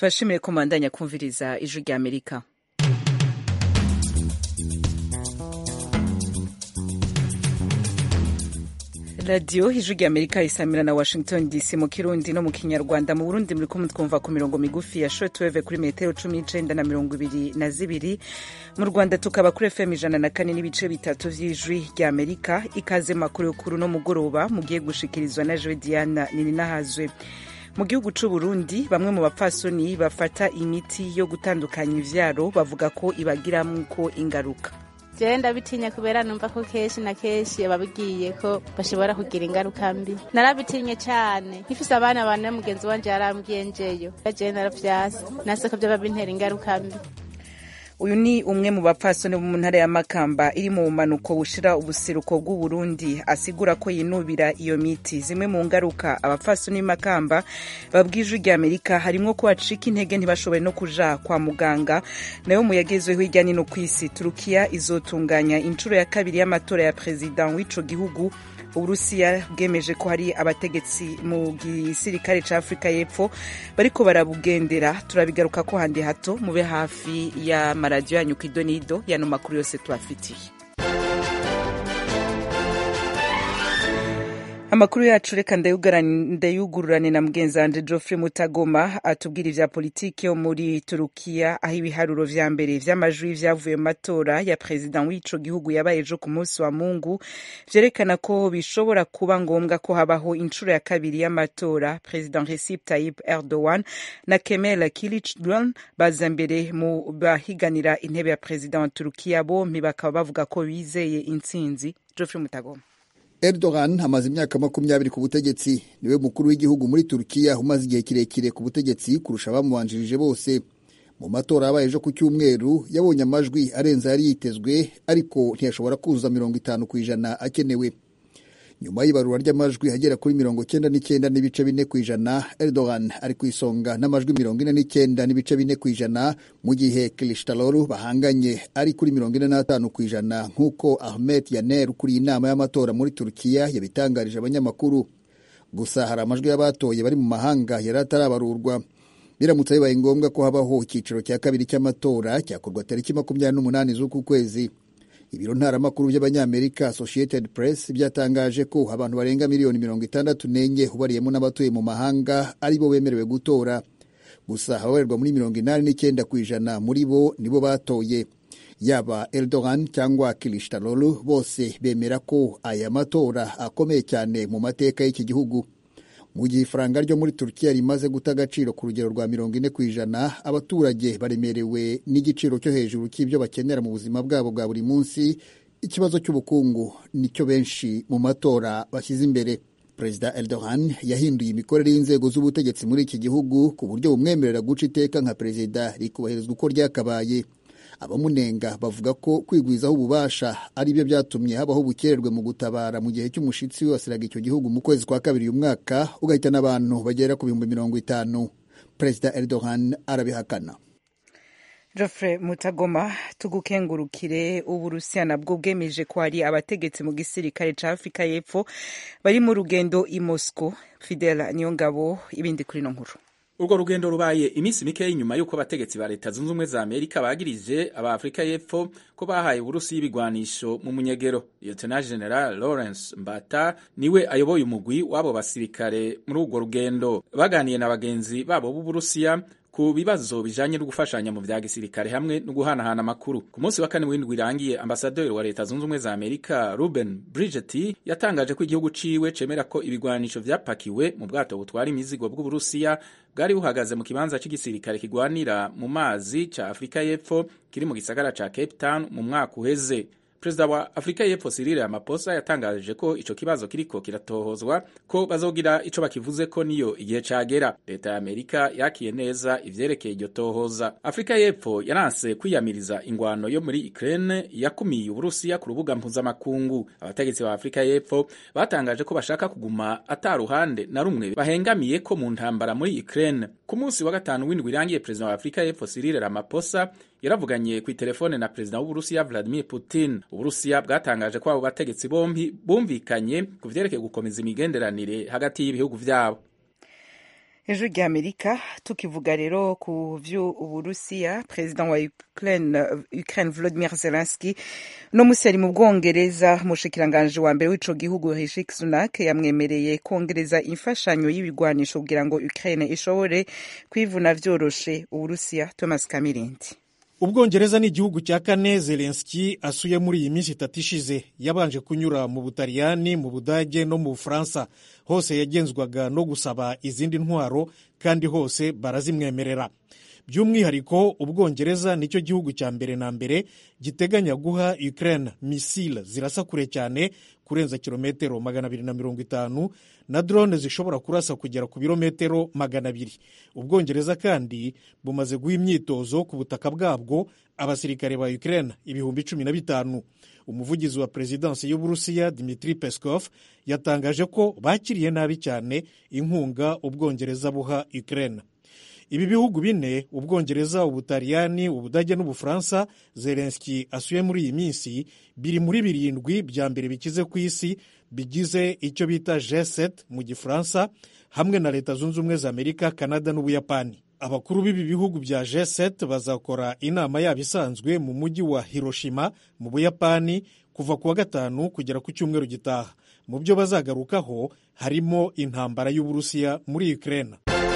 tubashimiye ko mubandanya kumviriza ijwi rya amerika radiyo ijwi rya amerika isamira na washington dc mu kirundi no mu kinyarwanda mu burundi muri kumwe twumva ku mirongo migufi ya shortwave kuri metero cumi n'icenda na mirongo ibiri na zibiri mu rwanda tukaba kuri fm ijana na kane n'ibice bitatu vy'ijwi rya amerika ikaze makuru y'ukuru no mugoroba mugiye gushikirizwa na jewe diana nininahazwe mu gihugu c'u Burundi bamwe mu bapfasoni bafata imiti yo gutandukanya ivyaro bavuga ko ibagiramwo ingaruka jewe ndabitinya kubera numva ko kenshi na kenshi ababigiye ko bashobora kugira ingaruka mbi narabitinye cane nkifise abana bane mugenzi wanje yarambwiye njeyo jewe naravyase nase ko vyoba bintera ingaruka mbi uyu ni umwe mu bapfasoni bo mu ntara ya makamba iri mu bumanuko bushira ubuseruko bw'uburundi asigura ko yinubira iyo miti zimwe mu ngaruka abapfasoni b'imakamba babwije rya amerika harimwo ko bacika intege ntibashobore no kuja kwa muganga nayo mu yagezweho hirya nino ku isi turukiya izotunganya inshuro ya kabiri y'amatora ya perezida w'ico gihugu uburusiya bwemeje ko hari abategetsi mu gisirikare ca afurika y'epfo bariko barabugendera turabigaruka ko handi hato mube hafi y'amaradiyo yanyu ku idonido yano makuru yose tubafitiye amakuru yacu reka ndayugururane na mugenzi wanje geoffrey mutagoma atubwira ivya politiki yo muri turukiya aho ibiharuro vya mbere vy'amajwi vyavuye mu matora ya perezida w'ico gihugu yabaye ejo ku munsi wa mungu vyerekana ko bishobora kuba ngombwa ko habaho inshuro ya kabiri y'amatora perezida recep tayyip erdogan na kemal kilicdaroglu baza mbere mu bahiganira intebe ya perezida wa turukiya bompi bakaba bavuga ko bizeye intsinzi geoffrey mutagoma Erdogan amaze imyaka makumyabiri ku butegetsi niwe mukuru w'igihugu muri Turukiya umaze igihe kirekire ku butegetsi kurusha abamubanjirije bose mu matora yabaye ejo ku cyumweru yabonye amajwi arenze yari yitezwe ariko ntiyashobora kuzuza mirongo itanu ku ijana akenewe nyuma y'ibarura ry'amajwi agera kuri mirongo cyenda n'icyenda n'ibice bine ku ijana Erdogan ari ku isonga n'amajwi mirongo ine n'icyenda n'ibice bine ku ijana mu gihe Kılıçdaroğlu bahanganye ari kuri mirongo ine n'atanu ku ijana nk'uko Ahmet Yaner ukuriye inama y'amatora muri Turukiya yabitangarije abanyamakuru gusa hari amajwi y'abatoye bari mu mahanga yari atarabarurwa biramutse bibaye ngombwa ko habaho icyiciro cya kabiri cy'amatora cyakorwa tariki makumyabiri n'umunani z'uku kwezi ibiro ntaramakuru by'abanyamerika associated press byatangaje ko abantu barenga miliyoni mirongo itandatu n'enye ubariyemo n'abatuye mu mahanga ari bo bemerewe gutora gusa ababarerwa muri mirongo inani n'icyenda ku ijana muri bo nibo batoye yaba Erdogan cyangwa Kılıçdaroğlu bose bemera ko aya matora akomeye cyane mu mateka y'iki gihugu mu gihe ifaranga ryo muri turukiya rimaze guta agaciro ku rugero rwa mirongo ine ku ijana abaturage baremerewe n'igiciro cyo hejuru cy'ibyo bakenera mu buzima bwabo bwa buri munsi ikibazo cy'ubukungu nicyo benshi mu matora bashyize imbere perezida Erdogan yahinduye imikorere y'inzego z'ubutegetsi muri iki gihugu ku buryo bumwemerera guca iteka nka perezida rikubahirizwa uko ryakabaye abamunenga bavuga ko kwigwizaho ububasha ari byo byatumye habaho ubukererwe mu gutabara mu gihe cy'umushitsi wibasiraga icyo gihugu mu kwezi kwa kabiri uyu mwaka ugahitana abantu bagera ku bihumbi mirongo itanu perezida Erdogan arabihakana Geoffrey Mutagoma tugukengurukire uburusiya nabwo bwemeje ko hari abategetsi mu gisirikare ca Afrika y'Epfo bari mu rugendo i Moscow Fidel Niyongabo ibindi kuri no nkuru urwo rugendo rubaye iminsi mikeya inyuma y'uko abategetsi ba leta zunze ubumwe za amerika bagirije aba afurika y'epfo ko bahaye uburusi y'ibigwanisho mu munyegero lieutenant general lawrence mbata niwe ayoboye umugwi w'abo basirikare muri urwo rugendo baganiye na bagenzi babo b'uburusiya ku bibazo bijanye no gufashanya mu vya gisirikare hamwe no guhanahana amakuru ku munsi wa kane w'indwi irangiye ambasaderi wa leta zunze ubumwe za amerika ruben bridget yatangaje ko igihugu ciwe cemera ko ibigwanisho vyapakiwe mu bwato butwara imizigo bw'uburusiya bwari buhagaze mu kibanza c'igisirikare kigwanira mu mazi ca afurika y'epfo kiri mu gisagara ca cape town mu mwaka uheze perezida wa afurika y'epfo Cyril Ramaphosa yatangaje ko ico kibazo kiriko kiratohozwa ko bazogira ico bakivuze ko niyo igihe cagera leta ya amerika yakiye neza ivyerekeye iryo tohoza afurika y'epfo yaranse kwiyamiriza ingwano yo muri ukraine yakumiye uburusiya ku rubuga mpuzamakungu abategetsi ba afurika y'epfo batangaje ko bashaka kuguma ata ruhande na rumwe bahengamiye ko mu ntambara muri ukraine ku munsi wa gatanu w'indwi irangiye perezida wa afurika y'epfo Cyril Ramaphosa yaravuganye ku telefone na perezida w'uburusiya Vladimir Putin uburusiya bwatangaje ko abo bategetsi bombi bumvikanye ku vyerekeye gukomeza imigenderanire hagati y'ibihugu vyabo ijwi rya amerika tukivuga rero ku vy'uburusiya perezida wa ukraine ukraine volodimir zelenski uno musi ari mu bwongereza umushikiranganji wa mbere w'ico gihugu rishi sunak yamwemereye kongereza imfashanyo y'ibigwanisho kugira ngo ukraine ishobore kwivuna vyoroshe uburusiya thomas kamirindi ubwongereza ni igihugu cya kane zelenski asuye muri iyi minsi itatu ishize yabanje kunyura mu butaliyani mu budage no mu bufaransa hose yagenzwaga no gusaba izindi ntwaro kandi hose barazimwemerera by'umwihariko ubwongereza nicyo gihugu cya mbere na mbere giteganya guha ukraine misile zirasa kure cyane kurenza kilometero magana abiri na mirongo itanu na drone zishobora kurasa kugera ku birometero magana abiri ubwongereza kandi bumaze guha imyitozo ku butaka bwabwo abasirikare ba ukraine ibihumbi cumi na bitanu umuvugizi wa perezidansi y'uburusiya dimitri peskov yatangaje ko bakiriye nabi cyane inkunga ubwongereza buha ukraine ibi bihugu bine ubwongereza ubutaliyani ubudage n'ubufaransa zelenski asuye muri iyi minsi biri muri birindwi bya mbere bikize ku isi bigize icyo bita g7 mu gifaransa hamwe na leta zunze ubumwe za amerika kanada n'ubuyapani abakuru b'ibi bihugu bya g7 bazakora inama yabo isanzwe mu mujyi wa hiroshima mu buyapani kuva ku wa gatanu kugera ku cyumweru gitaha mu byo bazagarukaho harimo intambara y'uburusiya muri ukraine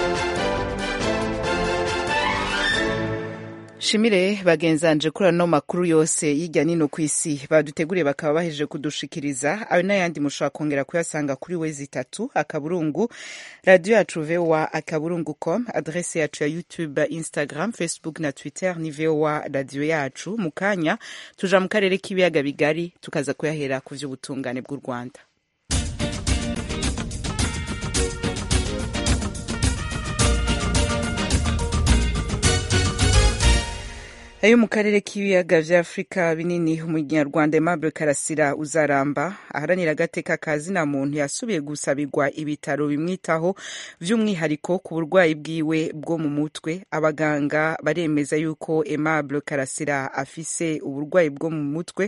shimire bagenzanje kuri ano makuru yose y'ijya nino ku isi baduteguriye bakaba bahejeje kudushikiriza ayo n'ayandi mushobora kongera kuyasanga kuri we zitatu akaburungu radiyo yacu vowa akaburungu com adrese yacu ya youtube instagram facebook na twitter ni vowa radiyo yacu mu kanya tuja mu karere k'ibiyaga bigari tukaza kuyahera ku vy'ubutungane bw'u rwanda ayo mu karere k'ibiyaga vya afurika binini umunyarwanda aimable karasira uzaramba aharanira agateka ka zina muntu yasubiye gusabirwa ibitaro bimwitaho vy'umwihariko ku burwayi bwiwe bwo mu mutwe abaganga baremeza yuko aimable karasira afise uburwayi bwo mu mutwe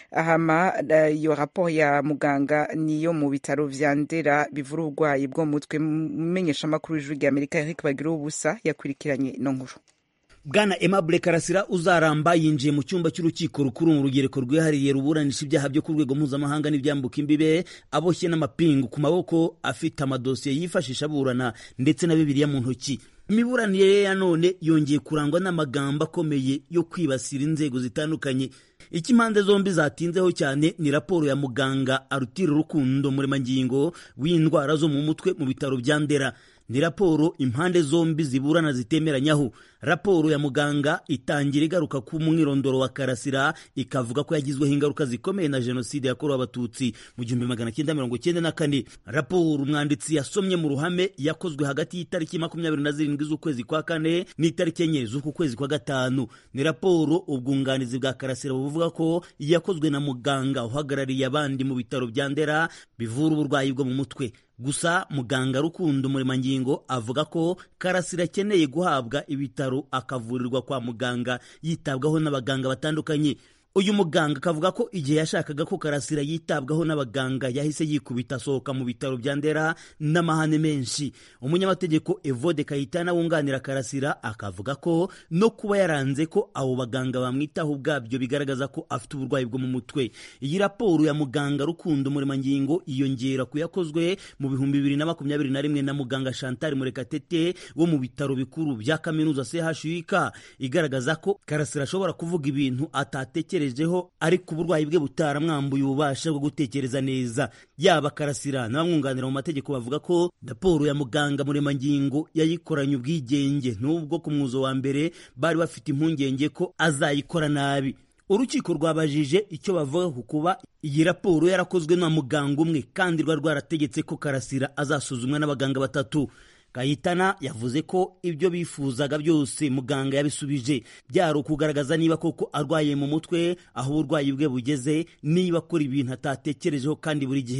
hama iyo raporo ya muganga niyo mu bitaro vya ndera bivura uburwayi bwo mu mutwe mumenyesha amakuru y'ijwi rya amerika eric bagira ubusa yakurikiranye ino nkuru bwana Aimable Karasira uzaramba yinjiye mu cyumba cy'urukiko rukuru mu rugereko rwihariye ruburanisha ibyaha byo ku rwego mpuzamahanga n'ibyambuka imbibe aboshye n'amapingu ku maboko afite amadosiye yifashisha aburana ndetse na bibiliya mu ntoki imiburanire ye ya none yongeye kurangwa n'amagambo akomeye yo kwibasira inzego zitandukanye icyo impande zombi zatinzeho cyane ni raporo ya muganga arutira urukundo muremangingo w'indwara zo mu mutwe mu bitaro bya ndera ni raporo impande zombi ziburana zitemeranyaho raporo ya muganga itangira igaruka ku mwirondoro wa karasira ikavuga ko yagizweho ingaruka zikomeye na jenoside yakorewe abatutsi mu gihumbi magana cyenda mirongo cyenda na kane raporo umwanditsi yasomye mu ruhame yakozwe hagati y'itariki makumyabiri na zirindwi z'ukwezi kwa kane n'itariki enye z'uku kwezi kwa gatanu ni raporo ubwunganizi bwa karasira buvuga ko yakozwe na muganga uhagarariye abandi mu bitaro bya ndera bivura uburwayi bwo mu mutwe gusa muganga rukundo muremangingo avuga ko karasira akeneye guhabwa ibitaro akavurirwa kwa muganga yitabwaho n'abaganga batandukanye uyu muganga akavuga ko igihe yashakaga ko karasira yitabwaho n'abaganga yahise yikubita asohoka mu bitaro bya ndera n'amahane menshi umunyamategeko evode kayitana wunganira karasira akavuga ko no kuba yaranze ko abo baganga bamwitaho ubwabyo bigaragaza ko afite uburwayi bwo mu mutwe iyi raporo ya muganga rukundo muremangingo yiyongera ku yakozwe mu bihumbi bibiri na makumyabiri na rimwe na muganga chantal murekatete wo mu bitaro bikuru bya kaminuza chuk igaragaza ko karasira ashobora kuvuga ibintu atatekerejeho ariko uburwayi bwe butaramwambuye ububasha bwo gutekereza neza yaba karasira n'abamwunganira mu mategeko bavuga ko raporo ya muganga muremangingo yayikoranye ubwigenge n'ubwo ku mwuzo wa mbere bari bafite impungenge ko azayikora nabi urukiko rwabajije icyo bavuga ku kuba iyi raporo yarakozwe na muganga umwe kandi rwari rwarategetse ko karasira azasuzumwa n'abaganga batatu Kayitana yavuze ko ibyo bifuzaga byose muganga yabisubije byari ukugaragaza niba koko arwaye mu mutwe aho uburwayi bwe bugeze niba akora ibintu atatekerejeho kandi buri gihe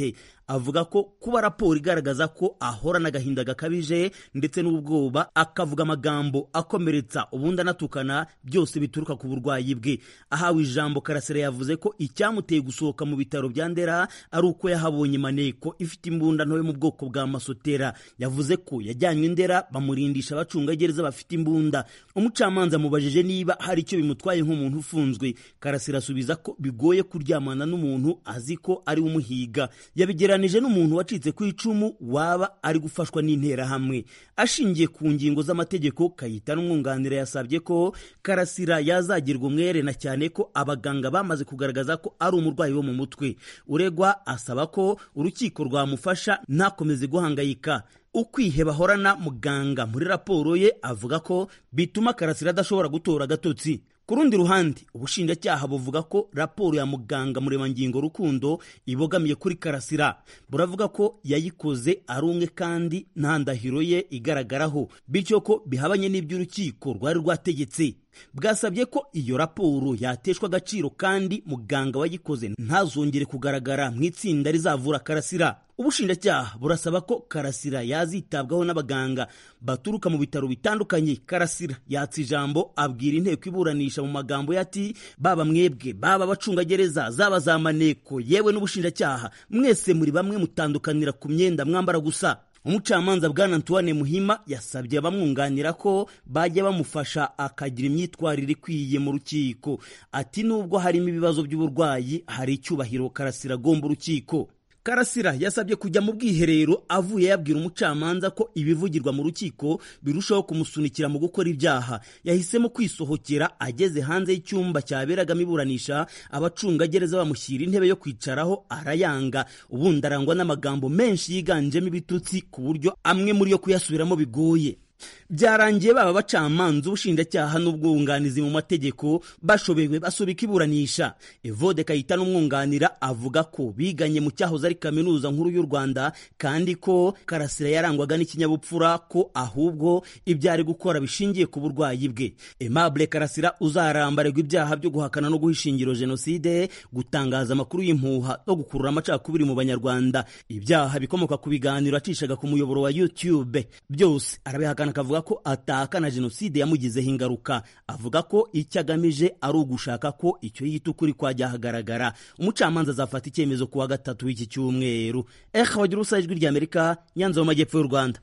avuga ko kuba raporo igaragaza ko ahorana agahinda gakabije ndetse n'ubwoba akavuga amagambo akomeretsa ubundi anatukana byose bituruka ku burwayi bwe ahawe ijambo karasira yavuze ko icyamuteye gusohoka mu bitaro bya ndera ari uko yahabonye maneko ifite imbunda ntoyo mu bwoko bwa masotera yavuze ko yajyanywe ndera bamurindisha abacungagereza bafite imbunda umucamanza amubajije niba hari icyo bimutwaye nk'umuntu ufunzwe karasira asubiza ko bigoye kuryamana n'umuntu azi ko ari umuhiga yabigeranije n'umuntu wacitse ku icumu waba ari gufashwa n'interahamwe ashingiye ku ngingo z'amategeko kayita n'umwunganira yasabye ko karasira yazagirwa umwere na cyane ko abaganga bamaze kugaragaza ko ari umurwayi wo mu mutwe uregwa asaba ko urukiko rwamufasha ntakomeze guhangayika ukwiheba ahorana muganga muri raporo ye avuga ko bituma karasira adashobora gutora agatotsi ku rundi ruhande ubushinjacyaha buvuga ko raporo ya muganga muremangingo rukundo ibogamiye kuri karasira buravuga ko yayikoze ari umwe kandi nta ndahiro ye igaragaraho bityo ko bihabanye n'iby'urukiko rwari rwategetse bwasabye ko iyo raporo yateshwa agaciro kandi muganga wayikoze ntazongere kugaragara mu itsinda rizavura karasira ubushinjacyaha burasaba ko karasira yazitabwaho n'abaganga baturuka mu bitaro bitandukanye karasira yatsa ijambo abwira inteko iburanisha mu magambo ye ati baba mwebwe baba abacungagereza zaba za maneko yewe n'ubushinjacyaha mwese muri bamwe mutandukanira ku myenda mwambara gusa umucamanza bwana antoine muhima yasabye abamwunganira ko bajya bamufasha akagira imyitwarire ikwiye mu rukiko ati nubwo harimo ibibazo by'uburwayi hari icyubahiro karasira agomba urukiko karasira yasabye kujya mu bwiherero avuye yabwira umucamanza ko ibivugirwa mu rukiko birushaho kumusunikira mu gukora ibyaha yahisemo kwisohokera ageze hanze y'icyumba cyaberagamo iburanisha abacungagereza bamushyira intebe yo kwicaraho arayanga ubundi arangwa n'amagambo menshi yiganjemo ibitutsi ku buryo amwe muri yo kuyasubiramo bigoye byarangiye baba abacamanza ubushinjacyaha n'ubwunganizi mu mategeko bashobewe basubika iburanisha evode kayita n'umwunganira avuga ko biganye mu cyahoze ari kaminuza nkuru y'u rwanda kandi ko karasira yarangwaga n'ikinyabupfura ko ahubwo ibyo ari gukora bishingiye ku burwayi bwe aimable karasira uzarambarirwa ibyaha byo guhakana no guha ishingiro jenoside gutangaza amakuru y'impuha no gukurura amacakubiri mu banyarwanda ibyaha bikomoka ku biganiro acishaga ku muyoboro wa youtube byose arabihakana akavuga ko atahakana jenoside yamugizeho ingaruka avuga ko icyo agamije ari ugushaka ko icyo yita ukuri kwajya ahagaragara umucamanza azafata icyemezo ku wa gatatu w'iki cyumweru eha wagira ubusa ijwi ry'amerika nyanza mu majyepfo y'u rwanda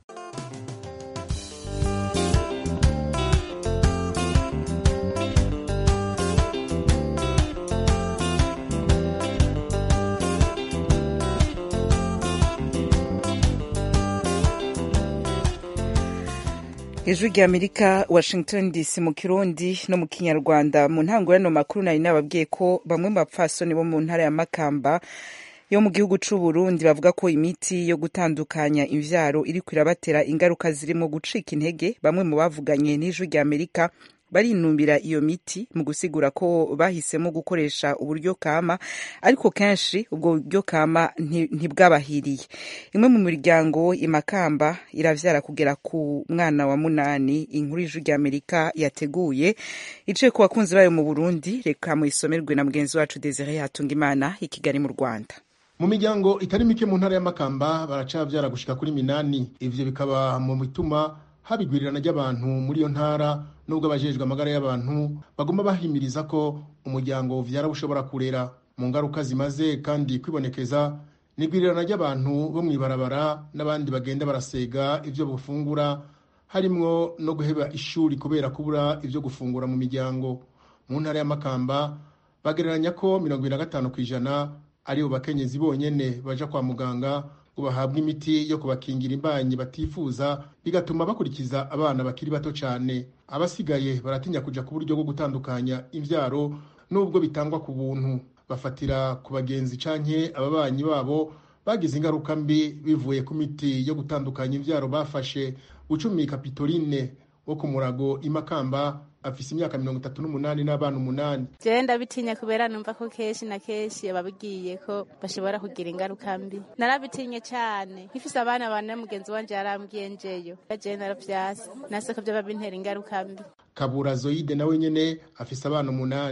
ijwi rya amerika washington dc mu kirundi no mu kinyarwanda mu ntango y'ano makuru nari nababwiye ko bamwe mu bapfasoni bo mu ntara ya makamba yo mu gihugu c'u Burundi bavuga ko imiti yo gutandukanya imvyaro iriko irabatera ingaruka zirimo gucika intege bamwe mu bavuganye n'ijwi rya amerika barinumbira iyo miti mu gusigura ko bahisemo gukoresha uburyo kama ariko kenshi ubwo buryo kama ntibwabahiriye imwe mu miryango imakamba iravyara kugera ku mwana wa munani inkuru y'ijwi rya amerika yateguye iciye ku bakunzi bayo mu burundi reka muyisomerwe na mugenzi wacu desire hatungimana i kigali mu rwanda mu miryango itari mike mu ntara y'amakamba baracabyara gushika kuri minani ivyo bikaba mu bituma haba igwirirana ry'abantu muri iyo ntara nubwo abajejwe amagara y'abantu bagomba bahimiriza ko umuryango uvyara ushobora kurera mu ngaruka zimaze kandi kwibonekeza ni igwirirana ry'abantu bo mw'ibarabara n'abandi bagenda barasega ivyo bufungura harimwo no guheba ishuri kubera kubura ivyo gufungura mu miryango mu ntara y'amakamba bagereranya ko mirongo ibiri na gatanu ku ijana aribo bakenyezi bonyene baja kwa muganga ngo bahabwe imiti yo kubakingira imbanyi batifuza bigatuma bakurikiza abana bakiri bato cyane abasigaye baratinya kuja ku buryo bwo gutandukanya imvyaro nubwo bitangwa ku buntu bafatira ku bagenzi canke ababanyi babo bagize ingaruka mbi bivuye ku miti yo gutandukanya imvyaro bafashe bucumi kapitoline wo ku murago imakamba afise imyaka mirongo itatu n'umunani n'abana umunani jewe ndabitinya kubera numva ko kenshi na kenshi ababwiye ko bashobora kugira ingaruka mbi narabitinye cyane nkifise abana bane mugenzi wanje yarambwiye njeyo jewe naravyase nase ko vyoba bintera ingaruka mbi kabura zoyide nawe nyene afise abana umunani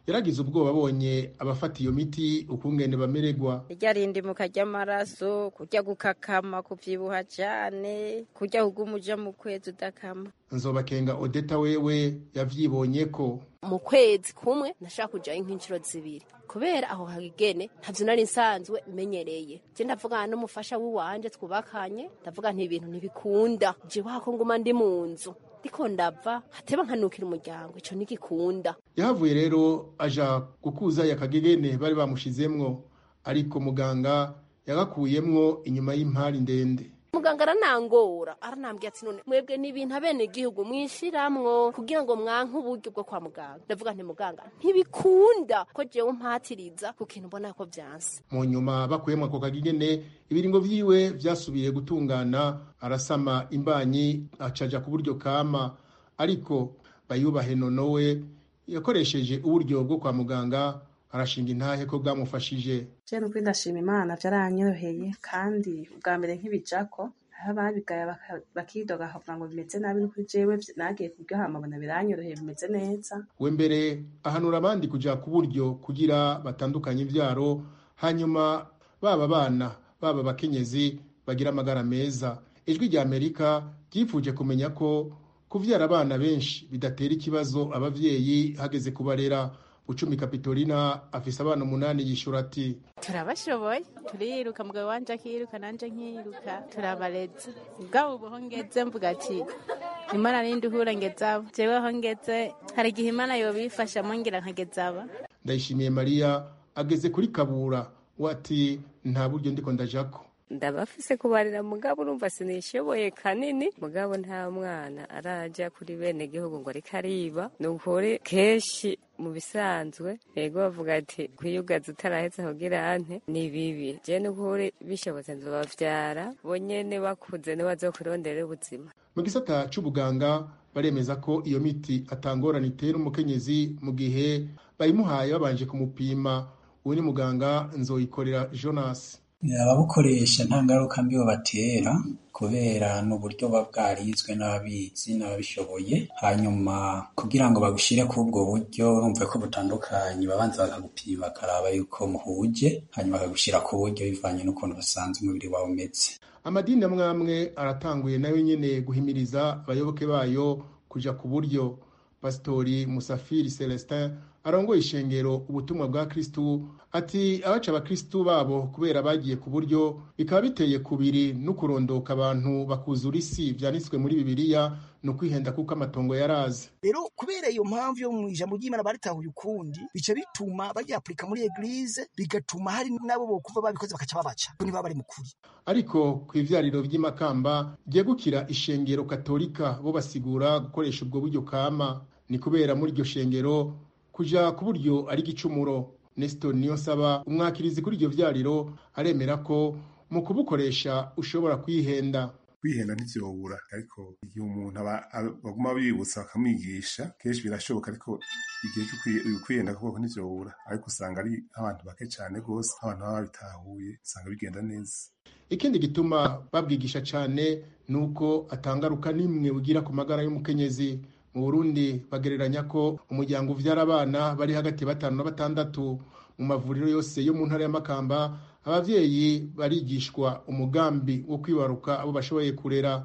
yaragize ubwoba abonye abafata iyo miti ukungene bamererwa irya rindimuka ry'amaraso kurya gukakama kubyibuha cyane kurya kuguma uja mu kwezi udakama nzobakenga odeta wewe yavyibonye ko mu kwezi kumwe nashaka kujayo nk'inshuro zibiri kubera aho hagene ntavyo nari nsanzwe menyereye je ndavugana n'umufasha w'iwanje twubakanye ndavuga nti ibintu ntibikunda je wako nguma ndi mu nzu ndiko ndava hateba nkanukira umuryango ico ntigikunda yahavuye rero aja gukuza yakagegene bari bamushizemwo ariko muganga yagakuyemwo inyuma y'impari ndende muganga aranangora aranambwira ati none mwebwe ni ibintu abene igihugu mwishiramwo kugira ngo mwanke uburyo bwo kwa muganga ndavuga nti muganga ntibikunda ko jewe mpatiriza ku kintu mbona ko vyanse mu nyuma bakuyemwo ako kagegene ibiringo vyiwe vyasubiye gutungana arasama imbanyi acaja ku buryo kama ariko bayubahe nonowe yakoresheje uburyo bwo kwa muganga arashinga intahe ko bwamufashije je nukuri ndashima imana vyaranyoroheye kandi ubwa mbere nk'ibijako aho ababigaya bakidoga bakavuga ngo bimeze nabi nukuri jewe nagiye kubyo hamabona biranyoroheye bimeze neza we mbere ahanura abandi kuja ku buryo kugira batandukanye ivyaro hanyuma baba bana baba abakenyezi bagira amagara meza ijwi rya amerika ryifuje kumenya ko kuvyara abana benshi bidatera ikibazo abavyeyi hageze kubarera Bucumi Kapitolina afise abana umunani yishura ati turabashoboye turiruka mugabo wanje akiruka nanje nkiruka turabareze ubwabo ubu ngeze mvuga ati imana ninde uhura ngezabo jewe aho ngeze hari igihe imana yobifashamo ngira nkagezaba Ndayishimiye Maria ageze kuri Kabura wati nta buryo ndiko ndajako ndabafise kubarira mugabo urumva sinishoboye kanini mugabo nta mwana araja kuri bene gihugu ngo ariko ariba ni ukuri kenshi mu bisanzwe yego bavuga ati kwiyugaza utarahetse kugira ante ni bibi je n'ukuri bishobotse nzobavyara bo nyene bakuze niwe bazokurondera ubuzima mu gisata c'ubuganga baremeza ko iyo miti atangorana itera umukenyezi mu gihe bayimuhaye babanje kumupima uwo ni muganga nzoyikorera Jonas ababukoresha nta ngaruka mbi batera kubera n'uburyo buba bwarizwe n'ababizi n'ababishoboye hanyuma kugira ngo bagushyire kuri ubwo buryo urumva ko butandukanye babanza bakagupima bakaraba yuko muhuje hanyuma bakagushyira ku buryo bivanye n'ukuntu basanze umubiri wawe umeze amadini amwe amwe aratanguye nayo nyene guhimiriza abayoboke bayo kuja ku buryo pasitori musafiri celestin arongoye ishengero ubutumwa bwa kristu ati abaca abakristu babo kubera bagiye ku buryo bikaba biteye kubiri no kurondoka abantu bakuzura isi vyanditswe muri bibiliya ni ukwihenda kuko amatongo yaraze rero kubera iyo mpamvu yo mu ijambo ry'imana baritahuye ukundi bica bituma baryapurika muri eglize bigatuma hari n'abo bokuva babikoze bakaca babaca niba bari mu kuri ariko ku ivyariro vy'imakamba ryegukira ishengero katolika bo basigura gukoresha ubwo buryo kama ni kubera muri iryo shengero kuja ku buryo ari igicumuro Nestor Niyonsaba umwakirizi kuri iryo vyariro aremera ko mu kubukoresha ushobora kwihenda kwihenda ntivyobura ariko igihe umuntu baguma bibutsa bakamwigisha kenshi birashoboka ariko igihe cyo kwihenda koko ntivyobura ariko usanga ari abantu bake cane rwose abantu baba babitahuye usanga bigenda neza ikindi gituma babwigisha cane ni uko atangaruka n'imwe ugira ku magara y'umukenyezi mu burundi bagereranya ko umuryango uvyara abana bari hagati ya batanu na batandatu mu mavuriro yose yo mu ntara y'amakamba abavyeyi barigishwa umugambi wo kwibaruka abo bashoboye kurera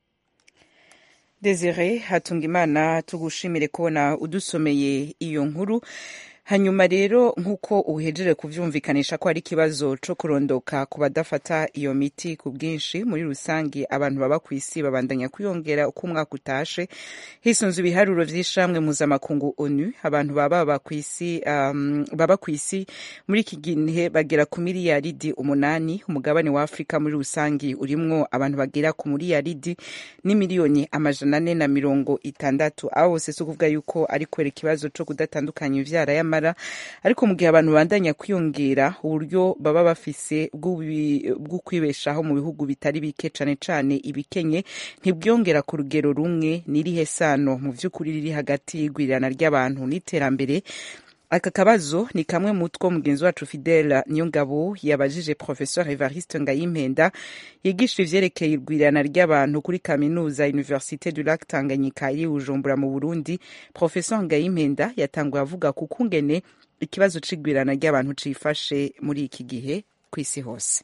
desire hatungimana tugushimire kubona udusomeye iyo nkuru hanyuma rero nk'uko uhejeje kuvyumvikanisha ko hari ikibazo co kurondoka ku badafata iyo miti ku bwinshi muri rusange abantu baba ku isi babandanya kwiyongera uko umwaka utashe hisunze ibiharuro vy'ishamwe mpuzamakungu onu abantu baba baba ku isi um, baba ku isi muri iki gihe bagera ku miliyaridi umunani umugabane wa afurika muri rusange urimwo abantu bagera ku miliyaridi n'imiliyoni amajana ane na mirongo itandatu abo bose si ukuvuga yuko ari kubera ikibazo co kudatandukanya ivyara y'ama ariko mu gihe abantu bandanya kwiyongera uburyo baba bafise bwo kwibeshaho mu bihugu bitari bike cane cane ibikenye ntibwiyongera ku rugero rumwe n'irihe sano mu vy'ukuri riri hagati y'igwirirana ry'abantu n'iterambere aka kabazo ni kamwe mu two mugenzi wacu fidela niyongabo yabajije professeur evariste ngayimpenda yigisha ivyerekeye irwirana ry'abantu kuri kaminuza université du lac tanganyika iri bujumbura mu burundi professeur ngayimpenda yatanguye avuga ku kungene ikibazo c'igwirana ry'abantu cifashe muri iki gihe kw'isi hose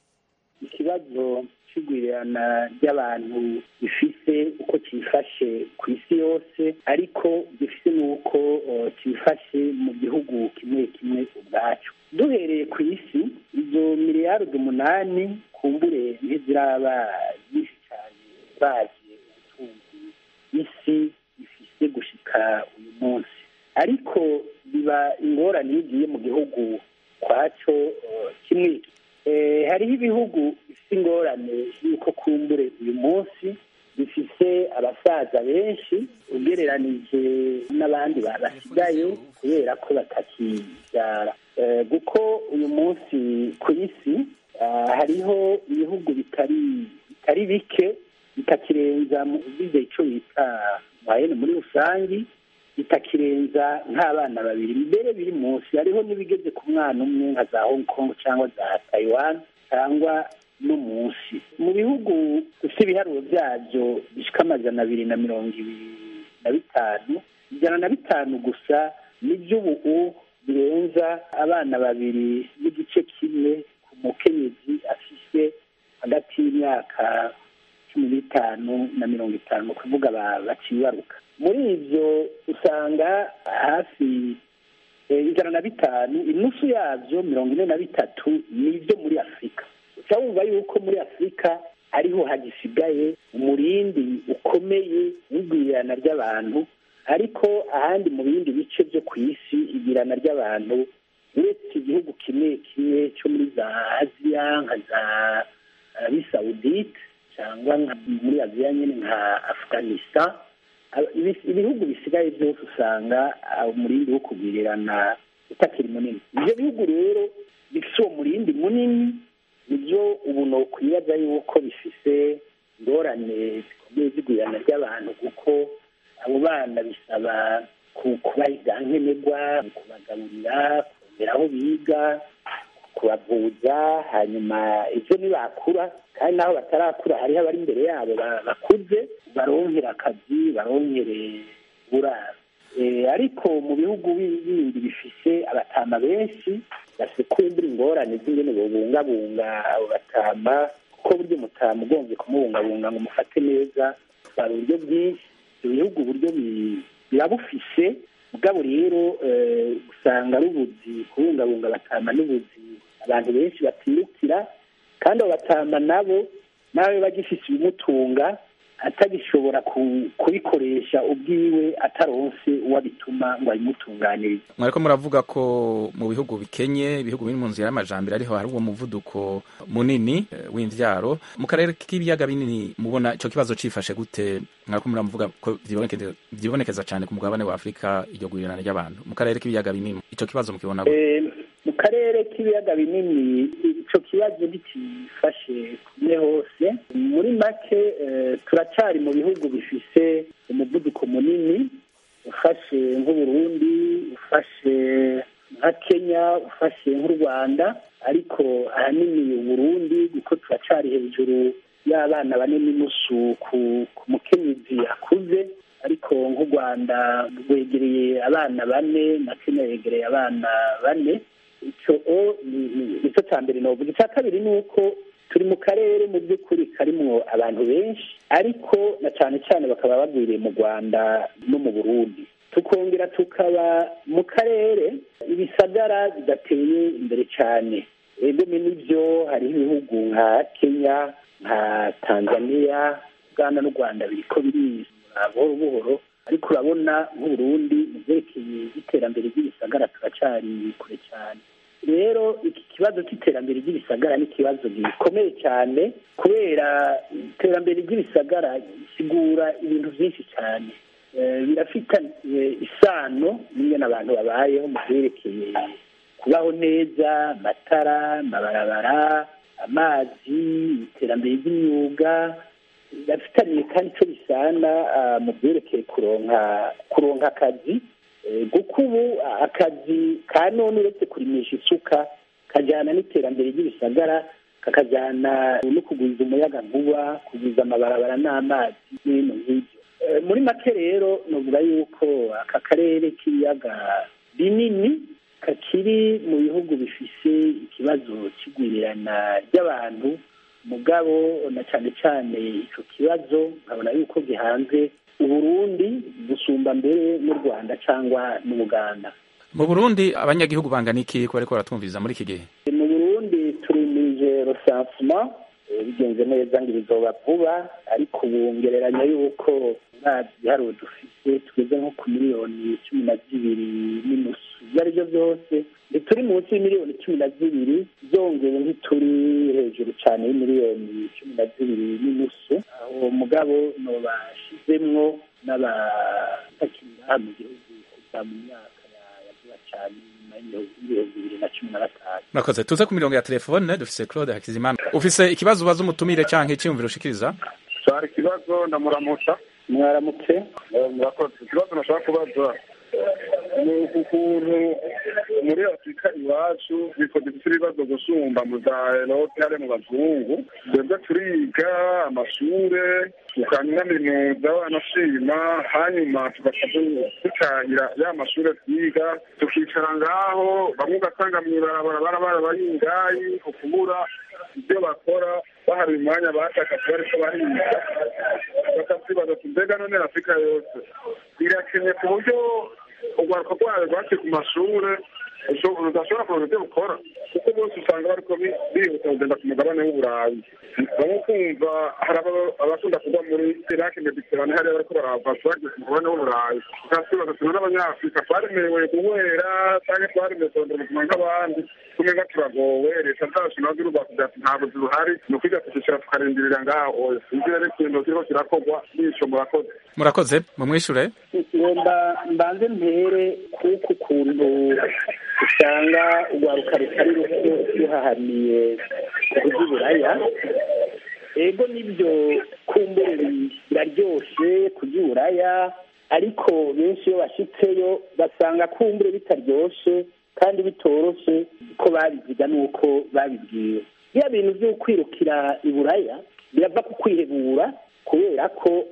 ikibazo c'igwirirana ry'abantu gifise uko cifashe ku isi yose ariko gifise n'uko uh, cifashe mu gihugu kimwe kimwe ubwacu duhereye ku isi izo miliyaridi umunani kumbure ntiziraba nyinshi cyane bazi ubutunzi isi ifise gushika uyu munsi ariko biba ingorane iyo ugiye mu gihugu kwaco uh, kimwe hariho ibihugu bifite ingorane y'uko kumbure uyu munsi bifise abasaza benshi ugereranije n'abandi basigaye kubera ko batakibyara kuko uyu munsi ku isi hariho ibihugu bitari bitari bike bitakirenza bize icyo bita mwayene muri rusange bitakirenza nk'abana babiri mbere biri munsi hariho n'ibigeze ku mwana umwe nka za hong kong cyangwa za taiwan cyangwa no munsi mu bihugu bifite ibiharuro byabyo bishika amajana abiri na mirongo ibiri na bitanu ijana na bitanu gusa n'iby'ubu birenza abana babiri n'igice kimwe ku mukenyezi afise hagati y'imyaka cumi n'itanu na mirongo itanu kuvuga bacibaruka muri ibyo usanga hafi ijana na bitanu inusu yabyo mirongo ine na bitatu ni ibyo muri afurika uca wumva yuko muri afurika ariho hagisigaye umurindi ukomeye w'igwirirana ry'abantu ariko ahandi mu bindi bice byo ku isi igirana ry'abantu uretse igihugu kimwe kimwe cyo muri za aziya nka za arabi sawudite cyangwa muri aziya nyine nka afuganistan ibihugu bisigaye byose usanga umurindi wo kugwirirana utakiri munini ibyo bihugu rero bifite uwo murindi munini nibyo ubu ni ukwibaza yuko bifise ingorane zikomeye z'igwirirana ry'abantu kuko abo bana bisaba kubaha ibyankenerwa kubagaburira kongera aho biga kubavuza hanyuma ibyo ntibakura kandi naho batarakura hariho abari imbere yabo bakuze baronkera akazi baronkere burara ariko mu bihugu bindi bifise abatama benshi bafite kumbura ingorane z'ingene bobungabunga abo batama kuko buryo mutama ugombye kumubungabunga ngo umufate neza hari uburyo bwinshi ibyo bihugu uburyo birabufise mugabo rero usanga ari ubuzi kubungabunga abatama n'ubuzi abantu benshi batirukira kandi abo batama nabo nawe bagifise ibimutunga atagishobora kubikoresha ubwiwe ataronse uwabituma ngo abimutunganirize mwariko muravuga ko mu bihugu bikenye ibihugu biri mu nzira y'amajambere ariho hari uwo muvuduko munini w'imvyaro mu karere k'ibiyaga binini mubona ico kibazo cifashe gute mwariko muravuga ko vyibonekeza cane ku mugabane wa afurika iryo gurirana ry'abantu mu karere k'ibiyaga binini ico kibazo mukibona gute mu karere k'ibiyaga binini ico kibazo ntikifashe kumwe hose muri make turacari mu bihugu bifise umuvuduko munini ufashe nk'uburundi ufashe nka kenya ufashe nk'u rwanda ariko ahanini uburundi kuko turacari hejuru y'abana bane n'inusu ku mukenyezi akuze ariko nk'u rwanda rwegereye abana bane na kenya yegereye abana bane icyo nicyo cya mbere novuga icya kabiri ni uko turi mu karere mu by'ukuri karimwo abantu benshi ariko na cyane cyane bakaba bagwiriye mu rwanda no mu burundi tukongera tukaba mu karere ibisagara bidateye imbere cyane egome n'ibyo hariho ibihugu nka kenya nka tanzania uganda n'u rwanda biriko birizura buhoro buhoro ariko urabona nk'uburundi mu byerekeye iterambere ry'ibisagara turacari kure cyane rero iki kibazo cy'iterambere ry'ibisagara ni ikibazo gikomeye cyane kubera iterambere ry'ibisagara gisigura ibintu byinshi cyane birafitanye isano n'ingene abantu babayeho mu byerekeye kubaho neza amatara amabarabara amazi iterambere ry'imyuga birafitaniye kandi icyo bisana mu byerekeye kuronka kuronka akazi kuko ubu akazi ka none uretse kurimisha isuka kajyana n'iterambere ry'ibisagara kakajyana no kugwiza umuyaga nkuba kugwiza amabarabara n'amazi n'ibintu nk'ibyo muri make rero nuvuga yuko aka karere k'ibiyaga binini kakiri mu bihugu bifise ikibazo cy'igwirirana ry'abantu mugabo na cyane cyane icyo kibazo nkabona yuko gihanze uburundi gusumba mbere n'u rwanda cyangwa n'ubuganda mu burundi abanyagihugu bangana iki ko bariko baratwumviriza muri iki gihe mu burundi turimije rosansuma bigenze neza ngo ibizoba vuba ariko ubu ngereranya yuko nta giharuro dufite tugeze nko ku miliyoni cumi na zibiri n'inusu ibyo ari byo byose ntituri munsi y'imiliyoni cumi na zibiri zongeye ntituri hejuru cyane y'imiliyoni cumi na zibiri n'inusu aho mugabo nobashizemwo n'abatakiri mu gihugu kuva mu myaka ya vuba cyane nyuma y'ibihumbi bibiri na cumi na gatanu murakoze tuze ku mirongo ya telefone dufise claude hakizimana ufise ikibazo ubaza umutumire canke iciyumviro ushikiriza cyari ikibazo ndamuramutsa mwaramutse murakoze ikibazo nashaka kubaza ni ukuntu muri afurika iwacu bitwa dufite ibibazo gusumba mu za erope hari mu bazungu twebwe turiga amashure tukanaminuza wanashima hanyuma tugaca dutangira ya mashure twiga tukicara ngaho bamwe ugasanga mw'ibarabara barabara baringayi ukubura ibyo bakora bahari umwanya batakaje bariko bahiga bakavyibaza ati mbega none afurika yose irakenye ku buryo urwaruka rwayo rwaciye ku mashure udashobora kuronka ibyo bukora kuko bose usanga bariko bihuta kugenda ku mugabane w'uburayi bamwe kumva hari abakunda kugwa muri iraki mediterane hariya bariko barava bagiye ku mugabane w'uburayi ukasibaza tuna n'abanyafurika twaremewe guhera canke twaremewe kurondera ubuzima nk'abandi tumenga turagowe leta zacu nazo irubaka kugira ati ntabwo zibuhari ni ukwiga tukicara tukarindirira ngaho sinzi rero ikintu kiriko kirakorwa n'ico murakoze murakoze mumwishure ngomba mbanze mpere kuko ukuntu usanga urwaruka rutari ruto ruhahaniye kury'uburaya ego nibyo kumbure biraryoshe kury'uburaya ariko benshi iyo bashitseyo basanga kumbure bitaryoshe kandi bitoroshe ko babiziga n'uko babibwiwe biriya bintu byo kwirukira iburaya birava ku kwihebura kubera ko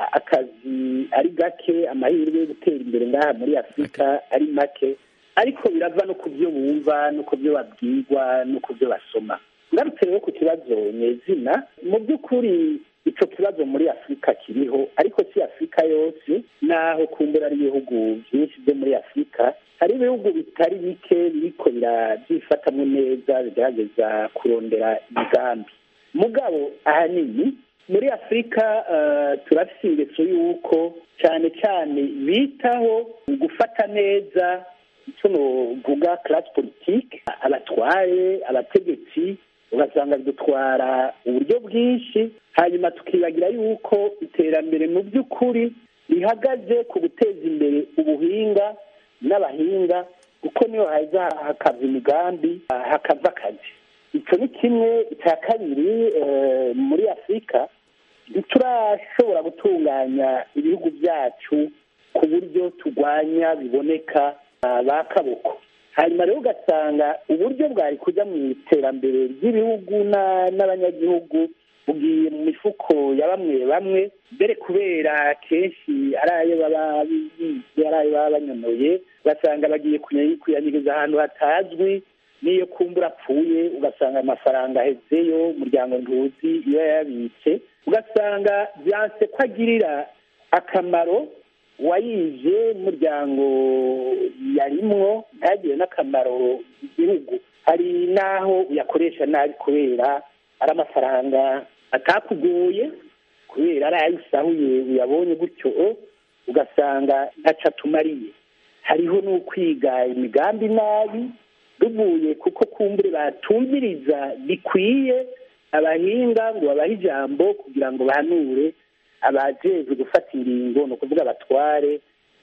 akazi ari gake amahirwe yo gutera imbere ngaha muri afurika ari make ariko birava no ku byo bumva no ku byo babwirwa no ku byo basoma ngarutse rero ku kibazo nyezina mu by'ukuri icyo kibazo muri afurika kiriho ariko si afurika yose naho kumbura ari ibihugu byinshi byo muri afurika hari ibihugu bitari bike biriko birabyifatamo neza bigerageza kurondera imigambi mugabo ahanini muri afurika turafite ingeso y'uko cyane cyane bitaho gufata neza icyo nuvuga class politike abatware abategetsi ugasanga bidutwara uburyo bwinshi hanyuma tukibagira yuko iterambere mu by'ukuri rihagaze ku guteza imbere ubuhinga n'abahinga kuko niyo haza hakava imigambi hakava akazi icyo ni kimwe icya kabiri muri afurika ntiturashobora gutunganya ibihugu byacu ku buryo turwanya biboneka ba kaboko hanyuma rero ugasanga uburyo bwari kujya mu iterambere ry'ibihugu n'abanyagihugu bugiye mu mifuko ya bamwe bamwe mbere kubera kenshi ari ayo baba bize ari ayo baba banyonoye ugasanga bagiye kuyanyiriza ahantu hatazwi n'iyo kumbura apfuye ugasanga amafaranga ahezeyo umuryango ntuzi iyo yayabitse ugasanga byanse ko agirira akamaro wayize n'umuryango yarimwo ntagire n'akamaro igihugu hari n'aho uyakoresha nabi kubera ari amafaranga atakugoye kubera ari ayo usahuye uyabonye gutyo ugasanga ntaco atumariye hariho n'ukwiga imigambi nabi ruvuye kuko kumbure batumviriza bikwiye abahinga ngo babahe ijambo kugira ngo bahanure abajejwe gufata ingingo ni ukuvuga abatware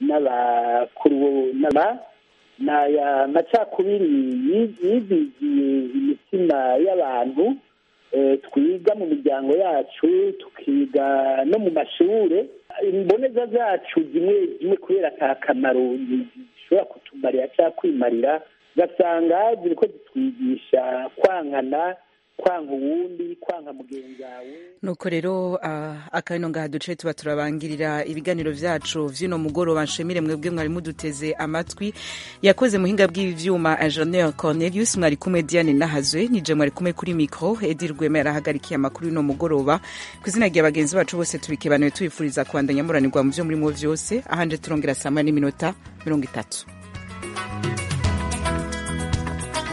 n'abakuru n'aba ni aya macakubiri yizigiye imitima y'abantu twiga mu miryango yacu tukiga no mu mashure imboneza zacu zimwe zimwe kubera ata kamaro zishobora kutumarira cyangwa kwimarira ugasanga ziriko zitwigisha kwankana kwanka uwundi kwanka mugenzi wawe nuko rero uh, akano ngaha duce tuba turabangirira ibiganiro vyacu vy'uno mugoroba nshimire mwebwe mwari muduteze amatwi yakoze muhinga bw'ivyuma ingenieur cornelius mwari kumwe diane nahazwe nije mwari kumwe kuri micro edi rwema yarahagarikiye amakuru y'uno mugoroba ku izina rya bagenzi bacu bose tubikebanuye tubifuriza kubandanya muranirwa mu vyo murimo vyose ahanje turongera saa moya n'iminota mirongo itatu